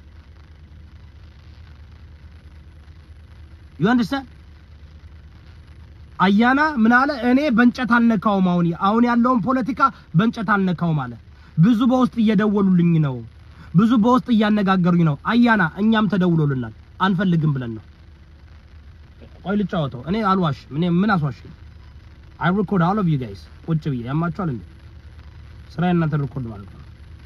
ዩ አንደርስታንድ አያና ምን አለ? እኔ በእንጨት አልነካውም። አሁን አሁን ያለውን ፖለቲካ በእንጨት አልነካውም አለ። ብዙ በውስጥ እየደወሉልኝ ነው፣ ብዙ በውስጥ እያነጋገሩኝ ነው። አያና እኛም ተደውሎልናል፣ አንፈልግም ብለን ነው። ቆይ ልጫወተው። እኔ አልዋሽም። እኔ ምን አስዋሽኝ? አይ ሪኮርድ ኦል ኦፍ ዩ ጋይስ ቁጭ ብዬ ያማችኋል እንዴ? ስራ እናንተ ሪኮርድ ማለት ነው።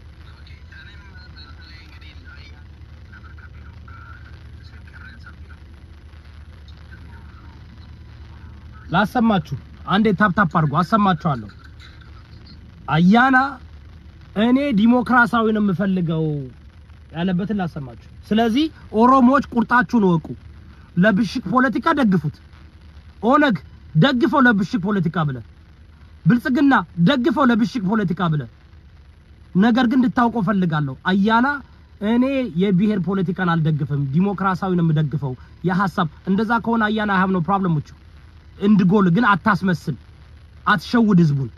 ላሰማችሁ አንዴ ታፕታፕ አድርጎ አሰማችኋለሁ። አያና እኔ ዲሞክራሲያዊ ነው የምፈልገው ያለበትን ላሰማችሁ። ስለዚህ ኦሮሞዎች ቁርጣችሁን እወቁ። ለብሽቅ ፖለቲካ ደግፉት። ኦነግ ደግፈው ለብሽቅ ፖለቲካ ብለ፣ ብልጽግና ደግፈው ለብሽቅ ፖለቲካ ብለ። ነገር ግን እንድታውቀው ፈልጋለሁ አያና እኔ የብሔር ፖለቲካን አልደግፍም፣ ዲሞክራሲያዊ ነው የምደግፈው። የሀሳብ እንደዛ ከሆነ አያና ሀብ ነው ፕሮብለሞቹ እንድጎል ግን አታስመስል፣ አትሸውድ፣ ህዝቡን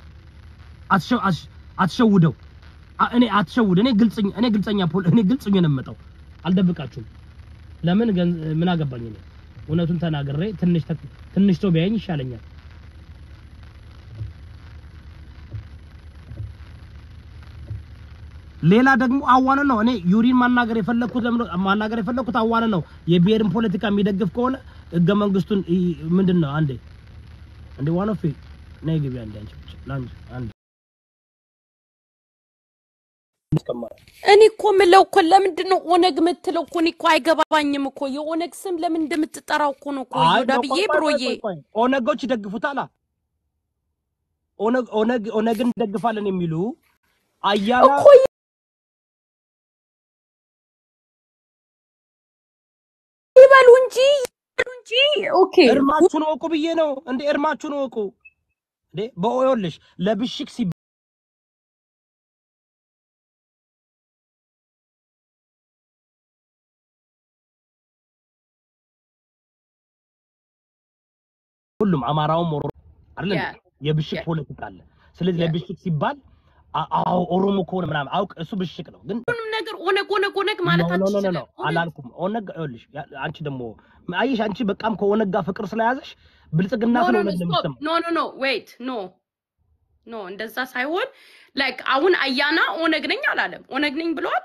አትሸውደው። እኔ አትሸውድ። እኔ ግልጽኛ እኔ ግልጽኛ ፖል እኔ ግልጽኛ ነው የምመጣው፣ አልደብቃችሁም። ለምን ምን አገባኝ እኔ እውነቱን ተናግሬ ትንሽ ትንሽ ሰው ቢያየኝ ይሻለኛል። ሌላ ደግሞ አዋነ ነው። እኔ ዩሪን ማናገር የፈለኩት ለምን ማናገር የፈለኩት አዋነ ነው። የብሔርን ፖለቲካ የሚደግፍ ከሆነ ህገ መንግስቱን ምንድን ነው አንዴ አንዴ ዋን ኦፍ ነይ ግቢ አንዴ አንቺ ብቻ ለአንቺ አንዴ እኔ እኮ ምለው እኮ ለምንድን ነው ኦነግ የምትለው እኮ እኔ እኮ አይገባኝም እኮ የኦነግ ስም ለምን እንደምትጠራው እኮ ነው እኮ አይ ይሁዳ ነው፣ ብዬ ቆይ ቆይ ብሮዬ ቆይ ቆይ ኦነጎች ይደግፉታል። ኦነግ ኦነግ ኦነግን እንደግፋለን የሚሉ አያና እኮ ይበሉ እንጂ ይበሉ እንጂ ኦኬ እርማችሁን ወቁ ብዬ ነው እንዴ? እርማችሁን ወቁ እንዴ? በኦዮልሽ ለብሽክ ሲ ሁሉም አማራውም ኦሮሞ አይደል እንዴ? Yeah. የብሽክ Yeah. ፖለቲካ አለ። ስለዚህ Yeah. ለብሽክ ሲባል አ- አዎ ኦሮሞ ከሆነ ምናምን አውቅ እሱ ብሽክ ነው ግን ሁሉንም ነገር ኦነግ ኦነግ ኦነግ ኖ ማለት ኖ ኖ ኖ አትችልም። ኖ ኦነግ አላልኩም። ኦነግ ይኸውልሽ ያ- አንቺ ደግሞ አየሽ፣ አንቺ በቃም ከኦነግ ጋር ፍቅር ስለያዘሽ ብልጽግና ኖ ኖ ስለሆነ ኖ ስቶፕ እንደምትሰማው ኖ ኖ ኖ ዌይት ኖ ኖ እንደዛ ሳይሆን ላይክ አሁን አያና ኦነግ ነኝ አላለም። ኦነግ ነኝ ብለዋል።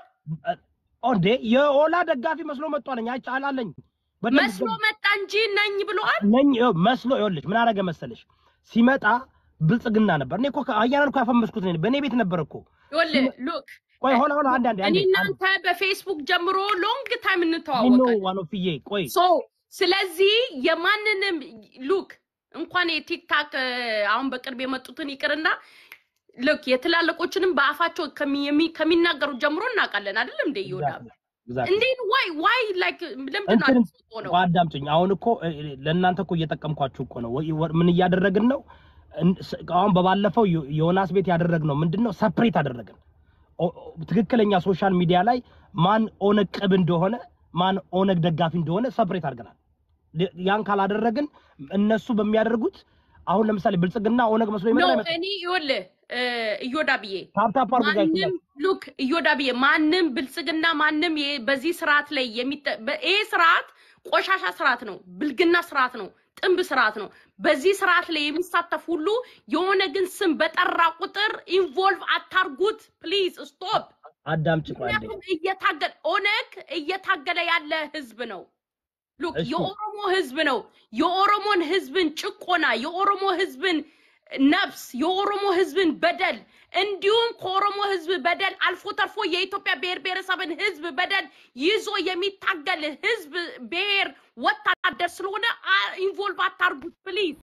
እንዴ የኦላ ደጋፊ መስሎ መጥቷለኝ አይቼ አላለኝ በደንብ መስሎ መጣ እንጂ ነኝ ብለዋል። ነኝ ይኸው መስሎ ይኸውልሽ ምን አደረገ መሰለሽ ሲመጣ ብልጽግና ነበር። እኔ እኮ አያናን እኮ ያፈመስኩት እኔ በእኔ ቤት ነበር እኮ። ይኸውልህ ሉክ ቆይ ሆነ ሆነ አንድ አንድ እኔ አንድ እናንተ በፌስቡክ ጀምሮ ሎንግ ታይም ኖ እንተዋወቃለን። ዋኖፍዬ ቆይ ሶ ስለዚህ የማንንም ሉክ እንኳን የቲክታክ አሁን በቅርብ የመጡትን ይቅርና ልክ የትላልቆችንም በአፋቸው ከሚ- የሚ- ከሚናገሩት ጀምሮ እናውቃለን አይደለም እንደ ይወዳል exactly. እንዴት ዋይ ዋይ ላይክ ለምንድን ነው እንትን አልተሰጠው ነው ቆይ አዳምጪኝ። አሁን እኮ እ- እ- ለእናንተ እኮ እየጠቀምኳችሁ እኮ ነው። ወይ- ወ- ምን እያደረግን ነው? እን- ስ- አሁን በባለፈው ዮ- ዮናስ ቤት ያደረግነው ምንድን ነው? ሰፕሬት አደረግን። ኦ- ኦ- ትክክለኛ ሶሻል ሚዲያ ላይ ማን ኦነግ ቅብ እንደሆነ ማን ኦነግ ደጋፊ እንደሆነ ሰፕሬት አድርገናል። ል- ያን ካላደረግን እነሱ በሚያደርጉት አሁን ለምሳሌ ብልጽግና ኦነግ መስሎ ኖ ይመጣል። እኔ ይኸውልህ እ፣ እዮዳ ብዬ ታፕታፕ አድርጉ ጋይስ። ማንም ሉክ እዮዳ ብዬ ማንም ብልጽግና ማንም የ- በዚህ ስርዓት ላይ የሚጠ በ- ይሄ ስርዓት ቆሻሻ ስርዓት ነው፣ ብልግና ስርዓት ነው፣ ጥንብ ስርዓት ነው። በዚህ ስርዓት ላይ የሚሳተፍ ሁሉ የሆነ ግን ስም በጠራ ቁጥር ኢንቮልቭ አታርጉት ፕሊዝ ስቶፕ። አዳምጪ ቆይ አንዴ። ምክንያቱም እየታገለ ኦነግ እየታገለ ያለ ህዝብ ነው። ሉክ እሺ። የኦሮሞ ህዝብ ነው። የኦሮሞን ህዝብን ጭቆና፣ የኦሮሞ ህዝብን ነፍስ፣ የኦሮሞ ህዝብን በደል እንዲሁም ከኦሮሞ ህዝብ በደል አልፎ ተርፎ የኢትዮጵያ ብሔር ብሔረሰብን ህዝብ በደል ይዞ የሚታገል ህዝብ ብሔር ወታደር ስለሆነ ኢንቮልቭ አታርጉት ፕሊዝ።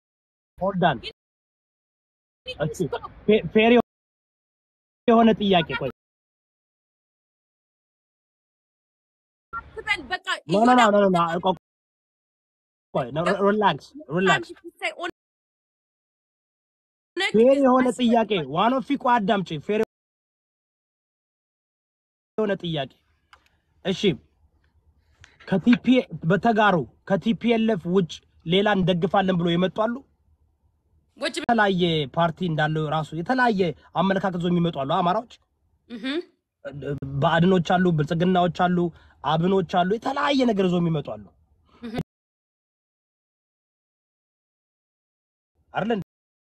ሆልዳን እሺ ፌ- ፌር የሆነ ጥያቄ ቆይ ትበል በቃ ኖ ኖ ኖ ኖ ኖ ቆይ ቆይ ሪላክስ ሪላክስ ፌር የሆነ ጥያቄ ዋን ኦፍ ቆይ አዳምጪ ፌር የሆነ ጥያቄ እሺ ከቲፒ በተጋሩ ከቲፒኤልኤፍ ውጭ ሌላ እንደግፋለን ብሎ የመጡ አሉ ወጭ የተለያየ ፓርቲ እንዳለው ራሱ የተለያየ አመለካከት ዞ የሚመጡ አሉ አማራዎች በአድኖች አሉ ብልጽግናዎች አሉ አብኖች አሉ የተለያየ ነገር ዞ የሚመጡ አሉ አይደል እንዴ?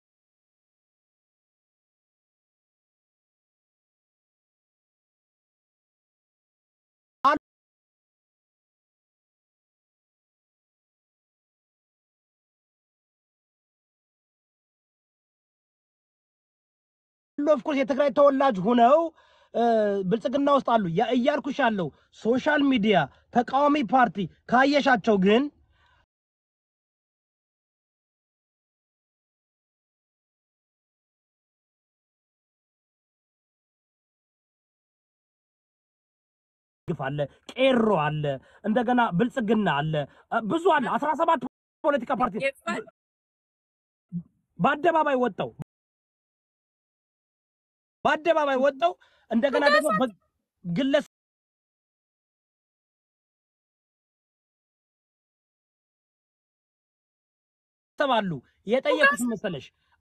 ኦፍኮርስ የትግራይ ተወላጅ ሁነው እ፣ ብልጽግና ውስጥ አሉ ያ- እያልኩሽ ያለው ሶሻል ሚዲያ ተቃዋሚ ፓርቲ ካየሻቸው ግን ግፍ አለ፣ ቄሮ አለ፣ እንደገና ብልጽግና አለ፣ እ፣ ብዙ አለ። አስራ ሰባት ፖለቲካ ፓርቲ በአደባባይ ወጣው በአደባባይ ወጣው እንደገና ደግሞ በ- ግለሰብ አሉ የጠየቁት መሰለሽ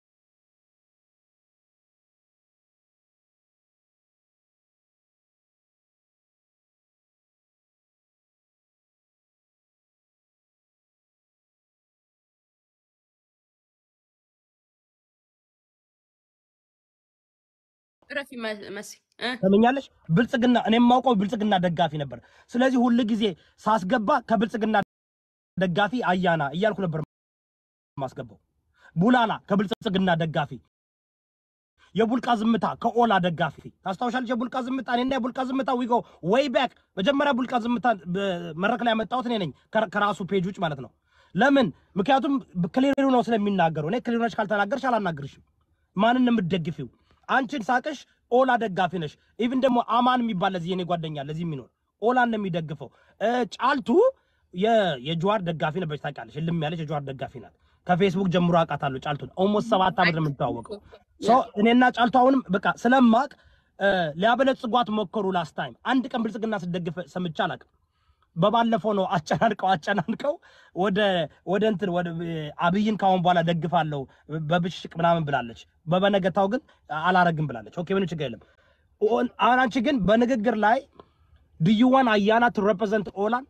ረፊ መሲ እ? ሰምኛለሽ። ብልጽግና እኔ የማውቀው ብልጽግና ደጋፊ ነበር። ስለዚህ ሁል ጊዜ ሳስገባ ከብልጽግና ደጋፊ አያና እያልኩ ነበር ማስገባው። ቡላላ ከብልጽግና ደጋፊ፣ የቡልቃ ዝምታ ከኦላ ደጋፊ ታስታውሻለች። የቡልቃ ዝምታ እኔና የቡልቃ ዝምታ ዊጎ ወይ ባክ መጀመሪያ ቡልቃ ዝምታ መድረክ ላይ ያመጣሁት እኔ ነኝ ከ- ከራሱ ፔጅ ውጭ ማለት ነው። ለምን? ምክንያቱም ክሊሩ ነው ስለሚናገሩ። እኔ ክሊሩ ነች ካልተናገርሽ አላናግርሽም። ማንን ነው የምትደግፊው? አንቺን ሳቅሽ ኦላ ደጋፊ ነሽ። ኢቭን ደግሞ አማን የሚባል ለዚህ የኔ ጓደኛ ለዚህ የሚኖር ኦላን ነው የሚደግፈው። እ፣ ጫልቱ የ- የጀዋር ደጋፊ ነበረች ታውቂያለሽ። እልም ያለች የጀዋር ደጋፊ ናት። ከፌስቡክ ጀምሮ አውቃታለሁ። ጫልቱን ኦልሞስት ሰባት ዓመት ነው የምንተዋወቀው። ሶ እኔና ጫልቱ አሁንም በቃ ስለማቅ እ፣ ሊያበለጽጓት ሞከሩ። ላስት ታይም አንድ ቀን ብልጽግና ስደግፍ ሰምቼ አላውቅም። በባለፈው ነው አጨናንቀው አጨናንቀው ወደ ወደ እንትን ወደ አብይን ካሁን በኋላ ደግፋለሁ በብሽቅ ምናምን ብላለች። በበነገታው ግን አላረግም ብላለች። ኦኬ ምንም ችግር የለም። ኦ- አሁን አንቺ ግን በንግግር ላይ ድዩዋን አያና ቱ ሬፕሬዘንት ኦላን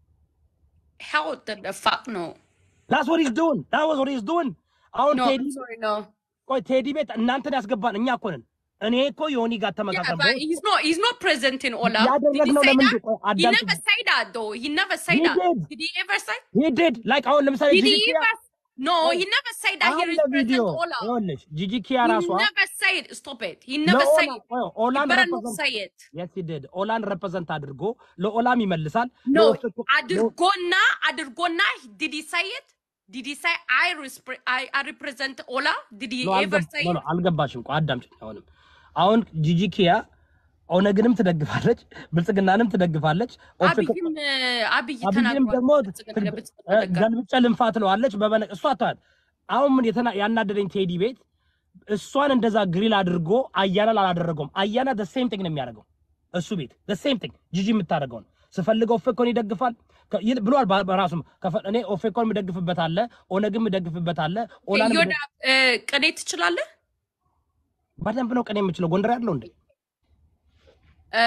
How the, the fuck no? ዳስ ወት ኢዝ ዱን ዳት ዋዝ ወት ኢዝ ዱን አሁን No, ቴዲ I'm sorry, no. ቆይ ቴዲ ቤት እናንተን ያስገባን እኛ እኮ ነን። እኔ እኮ ዮኒ ጋር Yeah, ተመሳሰል but he's not. He's not present in Ola. Did he ያደረግነው say ለምንድን that? ቆይ He አዳምጪኝ። never say that though. He never say He that. did. Did he ever say? he did like አሁን ለምሳሌ Did he ጂጂ ኪያ ever? No, Oh. he never say that. He አሁን represents ለቪዲዮ Ola. ይኸውልሽ ጂጂ ኪያ He ራሷ never say it. Stop it. He never say ለኦላ it. ቆይ You ኦላን better not represent say it. yes he did ኦላን ሬፕሬዘንት አድርጎ ለኦላም ይመልሳል No, ለኦፌኮ- Adirgona, Adirgona, did he say it? Did he say I, respre- I, I represent Ola? Did he ኖ ever አልገባ- say ኖ it? ኖ አልገባሽም። ቆይ አዳምጪኝ። አሁንም አሁን ጂጂ ኪያ ኦነግንም ትደግፋለች፣ ብልጽግናንም ትደግፋለች። ኦፌኮ- አብይም አብይ አብይንም ተናግሯል። ደግሞ ብልጽግና ትግ- ለብልጽግና እ፣ ደጋፊ። ገልብጬ ልንፋት ትለዋለች። በበነ እሷ ተዋት። አሁን ምን የተና- ያናደደኝ ቴዲ ቤት እሷን እንደዛ ግሪል አድርጎ አያናን አላደረገውም። አያና the same thing ነው የሚያደርገው እሱ ቤት the same thing ጂጂ የምታደርገውን ስፈልገው ኦፌኮን ይደግፋል ከ- ይል- ብሏል በ- በራሱም ከፈ- እኔ ኦፌኮን የምደግፍበት አለ፣ ኦነግም የምደግፍበት አለ። ኦላንም ዮዳ እ፣ ቅኔ ትችላለህ? በደንብ ነው ቀን የምችለው ጎንደር ያለው እንዴ እ፣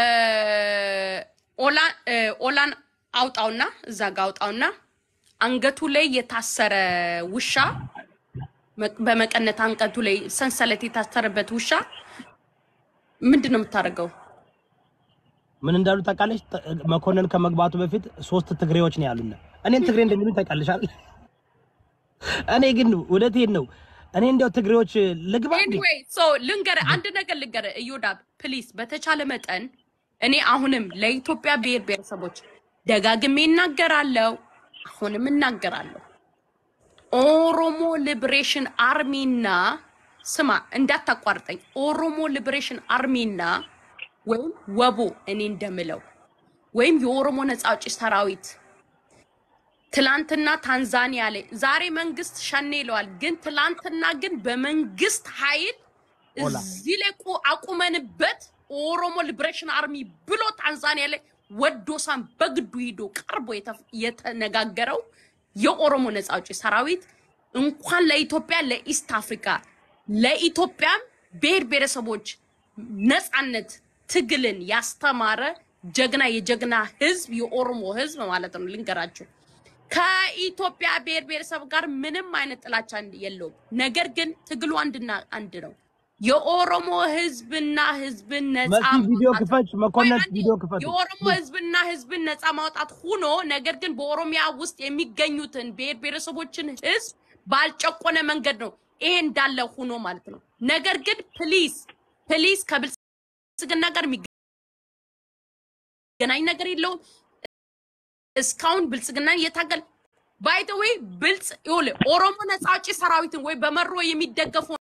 ኦላ- እ፣ ኦላን አውጣውና እዛ ጋ አውጣውና አንገቱ ላይ የታሰረ ውሻ መ- በመቀነት አንገቱ ላይ ሰንሰለት የታሰረበት ውሻ ምንድን ነው የምታደርገው? ምን እንዳሉ ታውቃለች? ጥ- መኮንን ከመግባቱ በፊት ሶስት ትግሬዎች ነው ያሉን። እኔን ትግሬ እንደሚሉኝ ታውቃለች አይደል? እኔ ግን እውነቴን ነው። እኔ እንዲያው ትግሬዎች ልግባ እንዴ? ኤኒዌይ ሶ ልንገር አንድ ነገር ልንገር እዮዳብ ፕሊዝ በተቻለ መጠን እኔ አሁንም ለኢትዮጵያ ብሔር ብሔረሰቦች ደጋግሜ እናገራለሁ አሁንም እናገራለሁ ኦሮሞ ሊብሬሽን አርሚና ስማ እንዳታቋርጠኝ ኦሮሞ ሊብሬሽን አርሚና ወይም ወቦ እኔ እንደምለው ወይም የኦሮሞ ነጻ አውጪ ሰራዊት ትላንትና ታንዛኒያ ላይ ዛሬ መንግስት ሸኔ ይለዋል፣ ግን ትላንትና ግን በመንግስት ኃይል ኦላ። እዚህ ላይ ቁ- አቁመንበት ኦሮሞ ሊብሬሽን አርሚ ብሎ ታንዛኒያ ላይ ወዶሳን በግዱ ሂዶ ቀርቦ የተፍ- የተነጋገረው የኦሮሞ ነጻ አውጪ ሰራዊት እንኳን ለኢትዮጵያ ለኢስት አፍሪካ ለኢትዮጵያም ብሔር ብሔረሰቦች ነጻነት ትግልን ያስተማረ ጀግና የጀግና ህዝብ የኦሮሞ ህዝብ ማለት ነው። ልንገራቸው ከኢትዮጵያ ብሔር ብሔረሰብ ጋር ምንም አይነት ጥላቻ እንድ- የለውም። ነገር ግን ትግሉ አንድና አንድ ነው። የኦሮሞ ህዝብና ህዝብን ነጻ መሲ ቪዲዮ ማውጣት ክፈች፣ መኮንን ቆይ አንዴ። ቪዲዮ ክፈች። የኦሮሞ ህዝብና ህዝብን ነጻ ማውጣት ሁኖ ነገር ግን በኦሮሚያ ውስጥ የሚገኙትን ብሔር ብሔረሰቦችን ህዝብ ባልጨቆነ መንገድ ነው ይሄ እንዳለ ሁኖ ማለት ነው። ነገር ግን ፕሊዝ ፕሊዝ ከብልጽግና ጋር የሚገናኝ ነገር የለውም። እስካሁን ብልጽግናን እየታገል ባይ ዘ ዌይ ብልጽ ይኸውልህ ኦሮሞ ነጻ አውጪ ሰራዊትን ወይ በመሮ የሚደገፉ